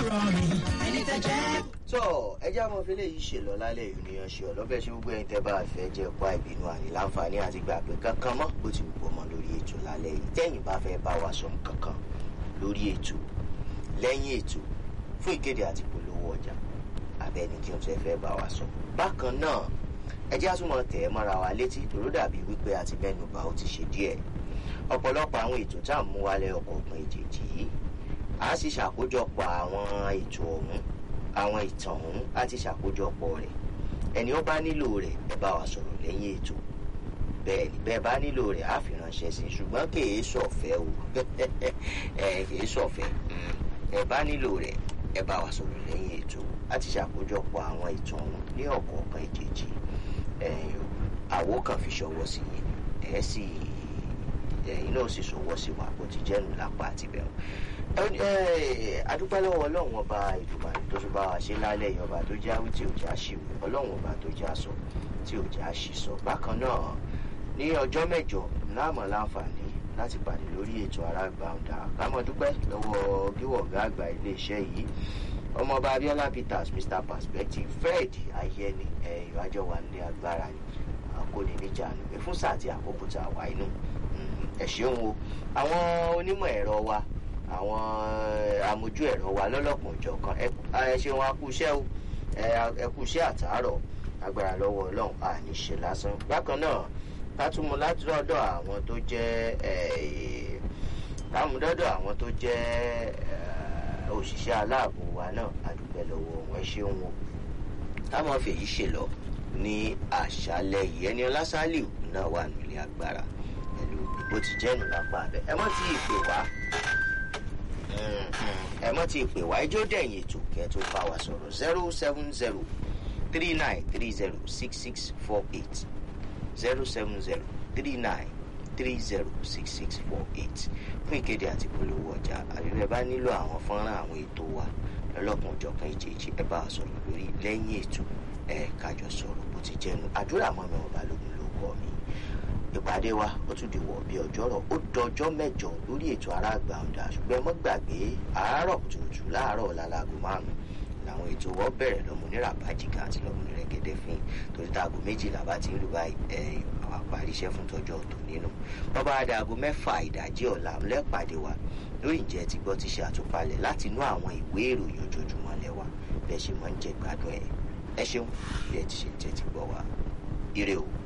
rọ mi ẹni tẹ́ jẹ́. tó ẹjẹ́ àwọn fílẹ̀ yìí ṣe lọ lálẹ́ ìrìnàṣẹ́ ṣe ọ̀lọ́bẹ̀ ṣe gbogbo ẹ̀yin tẹ́ bá fẹ́ jẹ́ pa ìbínú àní láǹfààní àti gbàgbé kankan mọ́ bó ti wù ọmọ lórí ètò lálẹ́ yìí tẹ́yìn bá fẹ́ bá wa sọ kankan lórí ètò lẹ́yìn ètò fún ìkéde àti polówó ọjà abẹ́ni tí wọ́n fẹ́ fẹ́ bá wa sọ. bákan náà ẹjẹ́ àtúmọ̀ tẹ̀ ẹ́ mọ́ra wa létí tòró dàbí wípé àti mẹ́nu bá ó ti ṣe díẹ̀ ọ̀pọ̀lọpọ̀ àwọn ètò tá à ń mú wálé ọkọ̀ ọ̀gbìn èjèèjì yìí a sì ṣàkójọpọ̀ àwọn ètò ọ̀hún àwọn ìtàn ọ̀hún a ti ṣàkójọpọ̀ rẹ̀ ẹni ó bá nílò rẹ̀ ẹ bá wa sọ̀rọ̀ lẹ́yìn ètò bẹ́ẹ̀ ni bẹ́ẹ̀ bá nílò rẹ̀ á fi ránṣẹ́ sí i ṣùgbọ́n kìí sọ̀fẹ́ o ẹ kìí sọ̀fẹ́ ẹ bá nílò rẹ̀ ẹ bá wa sọ̀rọ̀ lẹ́yìn ètò a ti ṣàkójọpọ̀ àwọn ìtàn ọ̀hún ní ọ̀kọ̀ọ̀kan ìjèjì àwo kan fi ṣọwọ́ sí i ẹ̀ sì ẹ̀yin náà sì ṣọwọ́ sí wa bó ti jẹ́nu lápá àti bẹ̀rù adúpẹ́ lọ́wọ́ ọlọ́run ọba ìdùbàdì tó tún bá wa ṣe lálẹ́ yìí ọba tó já wí tí ò já ṣìwé ọlọ́run ọba tó já sọ tí ò já ṣì sọ bákan náà ní ọjọ́ mẹ́jọ láàmú láǹfààní láti pàdé lórí ètò arágbàǹdà kámọ́ dúpẹ́ lọ́wọ́ gíwọ̀gá àgbà iléeṣẹ́ yìí ọmọọba abiola peters mr perspective fred ayẹni ẹ̀yọ́ àjọwà nílé agbára ni àkóni níjànú pé fún sáà tí àkókò tá a wà inú ẹ ṣeun o àwọn onímọ̀ ẹ̀rọ wa àwọn amójú ẹ̀rọ wa lọ́lọ́kùn ìjọ̀kan ẹ ṣeun akúṣẹ́ o ẹ kúṣẹ́ àtàárọ̀ agbára lọ́wọ́ ọlọ́run àní ṣe lásán bákan náà látúmọ̀ láti lọ́dọ̀ àwọn tó jẹ́ lámúdọ́dọ̀ àwọn tó jẹ́ òṣìṣẹ́ aláàbò wa náà àdúgbò lọ́wọ́ wọn ṣeun o táwọn fèyí ṣe lọ ní àṣálẹ́ yìí ẹni ọlásálì náà wà nílé agbára pẹ̀lú bó ti jẹ́nu lápá abẹ ẹ mọ́ tí ì pè wá ẹ mọ́ tí ì pè wá ijó dẹ̀yìn ètò kẹ́ tó bá wa sọ̀rọ̀ zero seven zero three nine three zero six six four eight zero seven zero three nine three zero six six four eight fún ìkéde àti polówó ọjà àbíbẹ̀ bá nílò àwọn fọ́nrán àwọn ètò wa lọ́lọ́kùn ọ̀jọ̀kan ìjèjì ẹ bá wa sọ̀rọ̀ lórí lẹ́yìn ètò ẹ kájọ sọ̀rọ̀ bó ti jẹ́nu àdúrà mọ́ mi ọba lógun ló kọ́ mi ìpàdé wa ó tún di wọ̀ bí ọjọ́rọ̀ ó dọjọ́ mẹ́jọ lórí ètò aráàgbà ọ̀dà ṣùgbọ́n ẹ mọ́ gbàgbé àárọ̀ kùtùkùtù láàárọ̀ lálago márùn-ún làwọn ètò wọ́n bẹ̀rẹ̀ lọ́mọ onírà bájìká àti lọ́mọ onírẹ̀gẹ́dẹ́ fín torí táago méjìlá bá ti ń lù báyìí ẹ àwọn àparí iṣẹ́ fún tọjọ́ ọ̀tọ̀ nínú wọ́n bá dá aago mẹ́fà ìdájí ọ̀la lẹ́pàdé wa lórí ìjẹ́ ti gbọ́ ti ṣe àtúpalẹ̀ láti inú àwọn ìwé ìròyìn ojoojúmọ́ lẹ́wà bẹ́ẹ̀ ṣe máa ń jẹ gbádùn ẹ̀ ẹ ṣeun bí ẹ ti ṣe jẹ́ ti gbọ́ wa ire o.